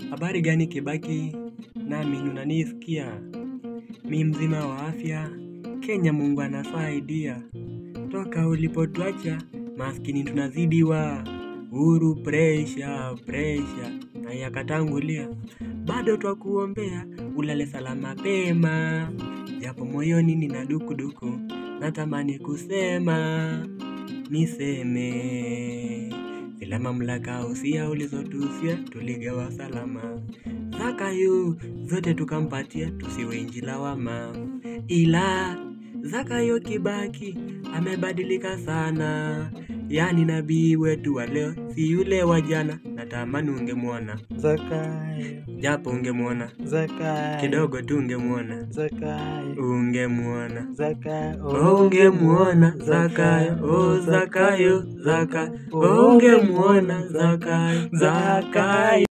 Habari gani Kibaki? Nami unanisikia? Mi mzima wa afya, Kenya Mungu anasaidia. Toka ulipotuacha, maskini tunazidiwa. Uhuru presha, presha, na yakatangulia. Bado twakuombea, ulale salama pema. Japo moyoni nina dukuduku, natamani kusema, niseme. Zile mamlaka usia ulizotusia, tuligawa salama. Zakayo zote tukampatia, tusiwe inji lawama. Ila Zakayo Kibaki amebadilika sana, yani nabii wetu wa leo si yule wa jana. Natamani ungemwona, Zakayo, japo ungemwona Zakayo, kidogo tu, ungemwona Zakayo, ungemwona Zakayo, Oh, ungemwona Zakayo, oh Zakayo, Zakayo, oh, ungemwona Zakayo, Zakayo.